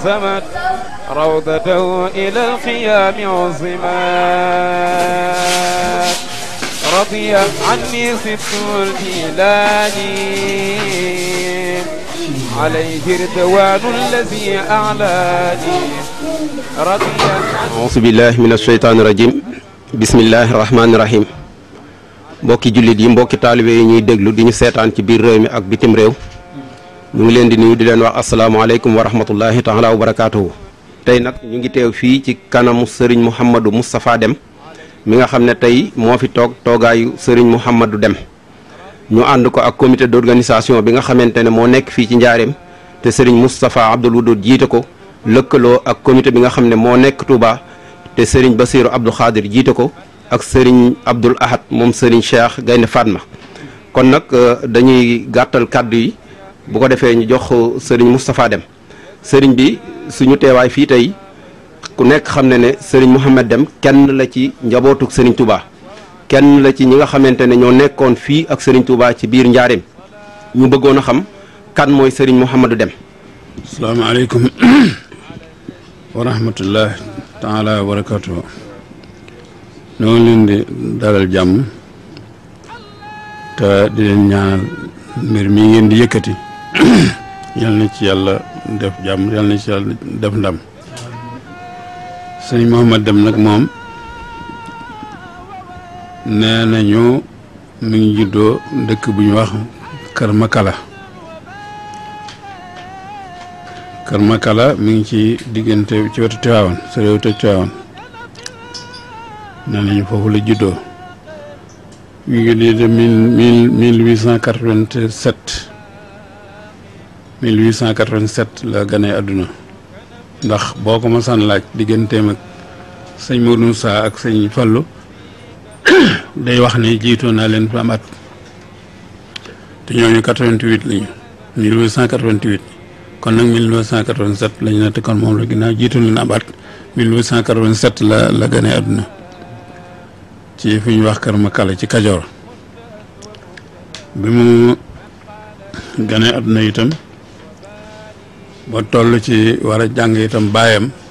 ألزمت روضته إلى القيام عظمت رضي عني ست الجيلاني عليه رضوان الذي أعلاني رضي auzu billahi min asheytaani rajim bismillahi rahmaani rahim mbokki jullit yi mbokki taalibe yi ñuy déglu di ñu seetaan ci biir réew mi ak bitim réew ñu ngi leen di nuyu di leen wax asalaamaaleykum wa rahmatullahi taala wa barakaatuhu tey nag ñu ngi teew fii ci kanamu sëriñ Mouhamadou Moustapha Deme mi nga xam ne tey moo fi toog toogaayu sëriñ Mouhamadou Deme ñu ànd ko ak comité d'organisation bi nga xamante ne moo nekk fii ci njaareem te sëriñ Moustapha Abdoul Wadoud jiite ko lëkkaloo ak comité bi nga xam ne moo nekk Touba te sëriñ Basiru Abdou Khadir jiite ko ak sëriñ Abdoul Ahad moom sëriñ Cheikh Gaynde Fatma kon nag dañuy gàttal kàddu yi bu ko defee ñu jox sëriñ Moustapha Deme sëriñ bi suñu teewaay fii tey ku nekk xam ne ne sëriñ Mouhamed Deme kenn la ci njabootuk sëriñ Touba kenn la ci ñi nga xamante ne ñoo nekkoon fii ak sëriñ Touba ci biir njaareem ñu bëggoon a xam kan mooy sëriñ Mouhamadou Deme asalaamaaleykum wa rahmatullah taala wa barakatuhu ñoo ngi leen di dalal jàmm te di leen ñaanal mbir mi ngeen di yëkkati yal na ci yàlla def jàmm yal na ci yàlla def ndam sëñ Mouhamed Deme nag moom nee nañu mi ngi juddoo dëkk bu ñu wax Kër Makala Kër Makala mi ngi ci diggante ci wetu Tiwaawan sa réew te Tiwaawan nee nañu foofu la juddoo mi ngi di de mille mille huit cent quatre-vingt-sept mille huit cent quatre-vingt-sept la gane àdduna ndax boo ko masaan laaj digganteem ak sëñ Mourou Moussa ak sëñ Fallou day wax ne jiitoo naa leen fa am at te ñooñu quatre-vingt-huit lañu mille huit cent quatre-vingt-huit kon nag 1987 lañu ne te kon moom la ginnaaw jiitu leen ab at 1887 la la gane àdduna ci fi ñu wax Kër Makala ci Kajoor bi mu gane àdduna itam ba toll ci war a jàng itam baayam